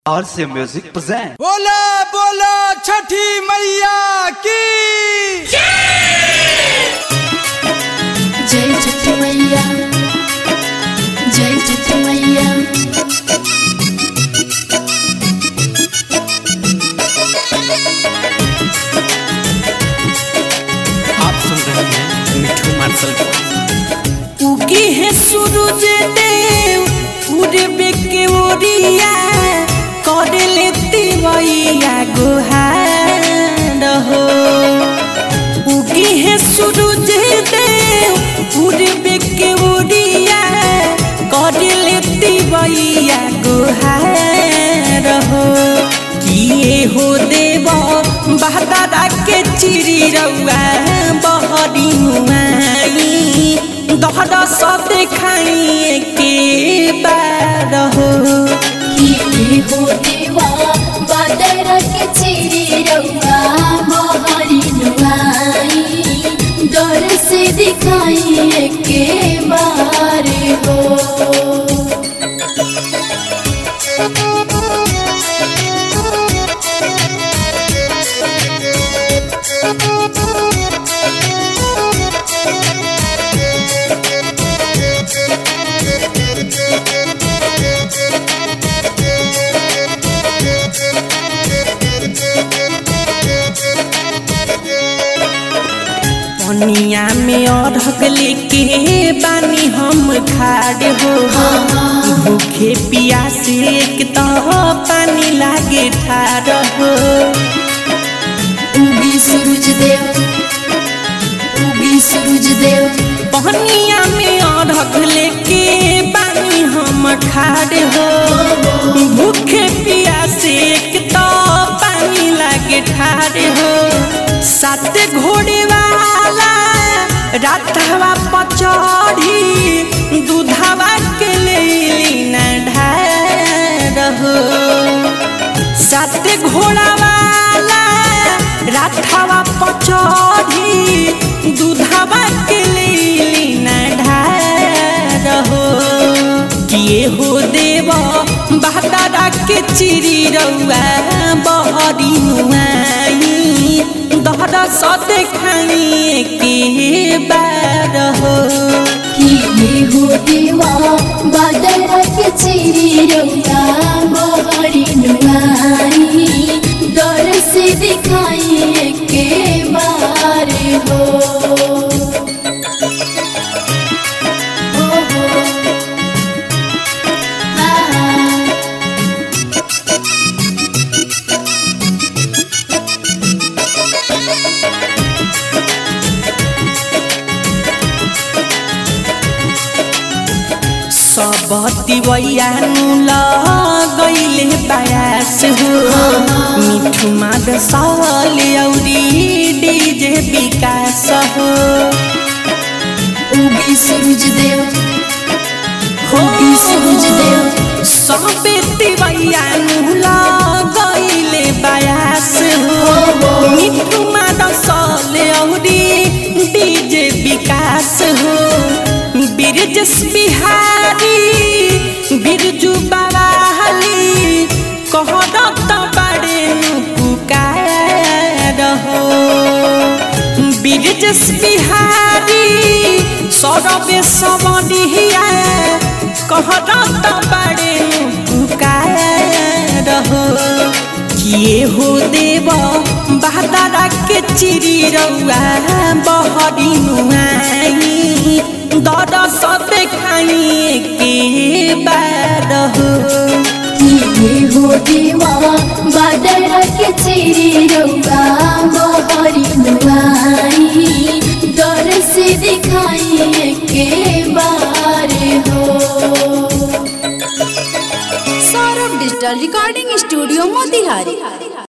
और से music present बोला बोला छठी मैया की जय छठ मैया जय छठ मैया आप सुन रहे हैं मिठू मार्शल को उगी है सूरज देव पूरे के ओरिया कर लेती मैया गुहार हो उगी है सूरज देव पूरे के ओरिया कर लेती मैया गुहार हो किए हो देव बहदारा के चिरी रउआ बहरी मुआई दहरा सब देखाई के बार हो किए हो देवा बादर के चिरी रउआ मोहरी नुआई दर से दिखाई के बार हो पनिया में अढ़क लेके बानी हम खाड़ हो भूखे पियासे एक तो पानी लागे ठार हो उगी सूरज देव उगी सूरज देव पनिया में अढ़क लेके बानी हम खाड़ हो भूखे पियासे एक तो पानी लागे ठार हो सात घोड़े वाला रातवा पचड़ी दूधवा के ले न ढार हो सात घोड़ा वाला रातवा पचड़ी दूधवा के ले न ढार हो किए हो देव बहदारा के चिरी रउआ बहरी मुआई दहरा सद खाई के बार हो किए हो देवा बादर के चिरी रउआ मोहरी नुआई दर से दिखाई के बार हो हो हो हाँ सब तिवैया गईले बयास हो मिठू माद साल औरी डीजे विकास हो उगी सूरज देव उगी सूरज देव सब तिवैया गईले बयास हो मिठू माद साल औरी डीजे विकास हो बिरजस बिहारी बिरजू बवाली कहरत बड़े पुकार हो बिरजस बिहारी सौरभे समनिया कहरत बड़े पुकार हो किए हो देव बहदारा के चिरी रउआ बहरी नुआई दर सब खाई के बार हो किए हो देवा बादर के चिरी रउआ मोहरी नुआई दर से दिखाई के बार हो Saurabh digital recording studio Motihari